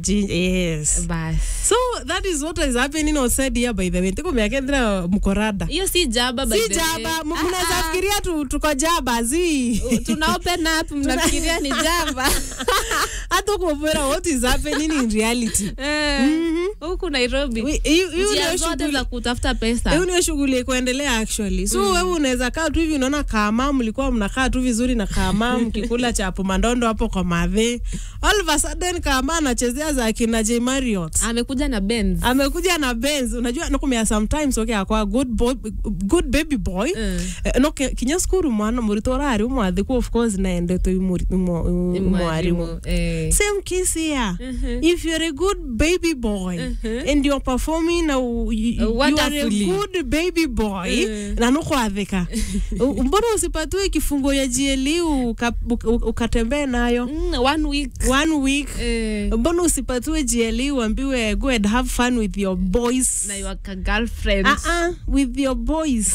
ginger yes bas so that is what is happening outside here by the way tiko miakendra mkorada hiyo si jaba by si the way. jaba Ah, mnaweza ah. fikiria tu, tuko jaba zi tuna open up mnafikiria ni jaba hata kumbwira what is happening in reality Eh, huku nairobi We- hiyo- hiyo njia ndio zote shughuli- za kutafuta hiyo pesa ndio shughuli kuendelea actually so wewe unaweza kaa tu hivi unaona kama mlikuwa mnakaa tu vizuri na kama mkikula chapo mandondo hapo kwa madhe all of a sudden kama anachezea za kina J Marriott amekuja na Benz. amekuja na Benz unajua nakumia sometimes okay akwa good boy, good baby boy Mm. Eh, no ke- kinya skuru mwana murito rari umwathi ku of course naende to mwarimu Mwalimu, eh. same case here if you're a good baby boy and you're performing a, you, you are a Wonderfully. good baby boy na nukwathika U- mbona usipatiwe kifungo ya GLE uka- uka- ukatembee nayo Mm, one week one week eh, mbona usipatiwe GLE uambiwe go and have fun with your boys na your ka- girlfriend uh-uh, with your boys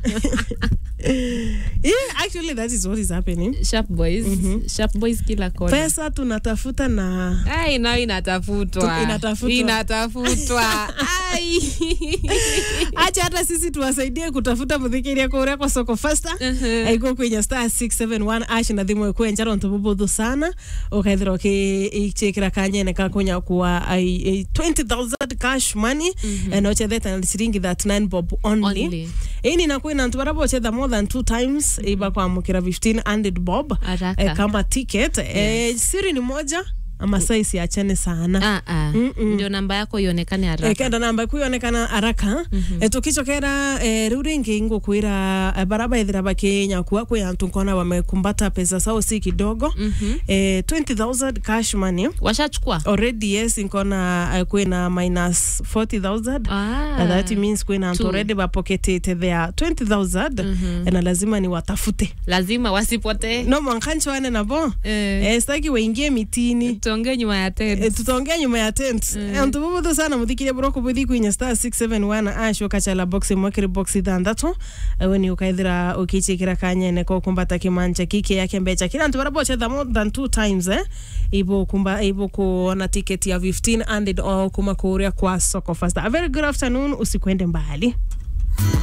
yeah, actually that is what is happening sharp boys sharp boys kila kona pesa tunatafuta na ai nayo inatafutwa Tu- inatafutwa. inatafutwa ai acha hata sisi tuwasaidie kutafuta muthikiria kuria kwa soko fasta aiko kwinya star 671 ash na thimwe kwenja ronto bubuthu sana ukaithira ukichikira kanyene ka kunya kuwa ai- ai 20000 cash money and ochetheta na ciringi 39 bob only Only. ini na kwina ntu barabo ochetha more than two times iba kwamukira 1500 bob Haraka. eh, kama ticket eh, siri ni moja ama saisi achane sana Ah, ah. ndio namba yako ionekane haraka ekenda namba kuonekana araka mm tukichokera eh, riu ringi ngukwira eh, baraba ithira bakinya kuwa kwi antu nkona wamekumbata pesa sao si kidogo eh, 20000 cash money washachukua already yes nkona eh, kwina minus 40000 Ah. And that means kwina antu Two. already bapoketete thea 20000 na lazima ni watafute lazima wasipotee no mwankanchwane nabo Eh. eh, staki waingie mitini tuongee nyuma ya tent. E, tutaongea nyuma ya tent mm. antu bubuthu sana muthikiria buroko buthi kwinya star 671 ash ukachala box mwekiri box ithanthatu ewe ni ukaithira ukichikira kanyene ko kumbata kimanja kiki yake mbecha kila antu barabochetha more than two times eh ibo kumba ibo kuona ticket ya 15 and it all kuma kuria kwa soko fasta a very good afternoon usikwende mbali